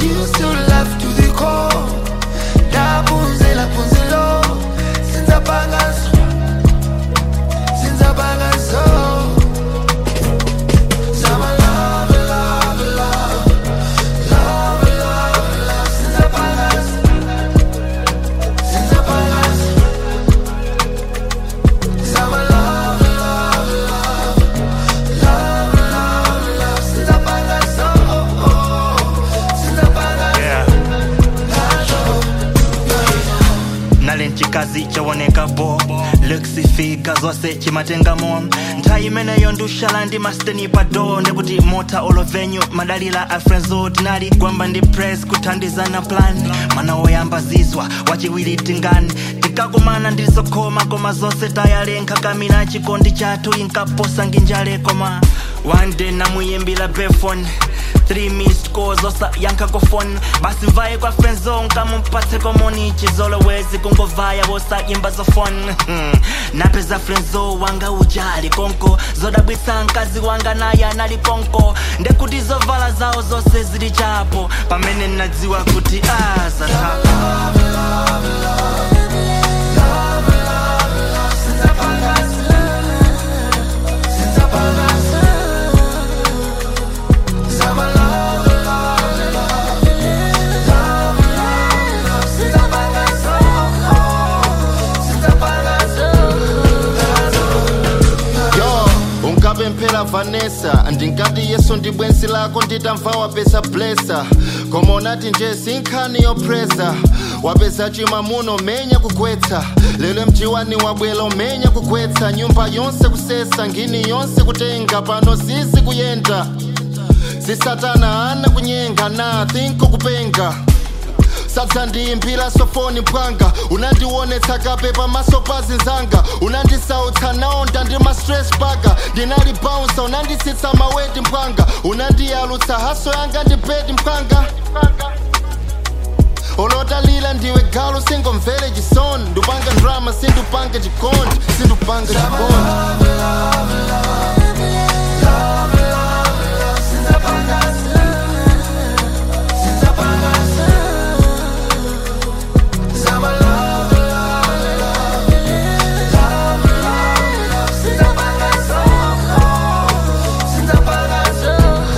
used to love to the core ndaphunzela phunzelo sinzapangazo sinzapangazo Zama love, love, love Love, love, love Sinzapangazo Sinzapangazo Zama love, love, love Love, love, love Sinzapangazo Sinzapangazo yeah. nali nchikazi chawoneka bo lekisifika zonse chimatengamo nthawi imeneyo ndushala ndi masteni pado ndikuti mota olovenyu madalila a frenzo tinali gwamba ndi press kuthandizana plan mana woyamba zizwa wachiwiri tingani tikakumana ndilizokhoma koma zonse tayalenka kamina chikondi chathu inkaposa nginjale koma one day namuyimbila befone three missed calls osa yankha phone basi mvaye kwa friendzone kamumpatse komoni chizolowezi kungovaya wosayimba zofone napeza friendzo wanga ujali konko zodabwitsa mkazi wanga naye anali konko ndekuti zovala zawo zonse zili chapo pamene nadziwa kuti azatha Zama love, love, love Love, love, love Sinzapangazo Sinzapangazo yo ungabe mphela vanessa ndingati yeso ndi bwenzi lako nditamva wapeza blesa koma unati nje sinkhani yopresa wapeza chimamuno menya kugwetsa lero mjiwani wabwela umenya kugwetsa nyumba yonse kusesa ngini yonse kutenga pano sisi kuyenda sisatana ana kunyenga na thinko kupenga sadza ndiyimbira sofoni mpwanga unandionetsa kape pamaso pa zinzanga unandisautsa naonda ndi ma stress paka ndinali bounsa unanditsitsa maweti mpwanga unandiyalutsa haso yanga ndi bedi mpwanga olotalila ndiwe galu singomvere chisoni ndupanga drama sindupanga chikondi sindupanga chikondi Zama love, love, love Love, love, love Sinzapangazo Sinzapangazo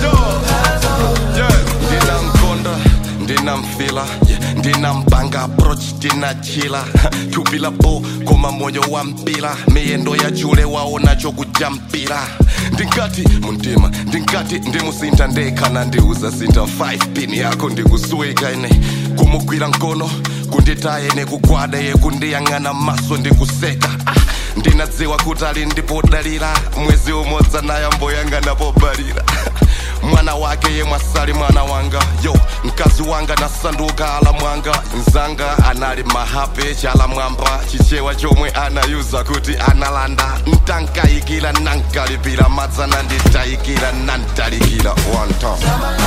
ndinamkonda ndinamfila ndinampanga approach ndinachila tupila bo koma moyo wa mpila miyendo ya chule waona chokujampira ndingati muntima ndingati ndimusintha ndekhana ndiuza sintha 5 pin yako ndikusweka ine kumugwira mkono kunditaye nekugwada yekundiyang'ana maso ndikuseka ah, ndinadziwa kuti ali ndipodalira mwezi umodzi nayamboyang'ana pobalira mwana wake ye mwasali mwana wanga yo mkazi wanga nasanduka ala mwanga mzanga anali mahape chala mwamba chichewa chomwe anayuza kuti analanda ntankayikira nankalipira madzana nditayikira nantalikira one time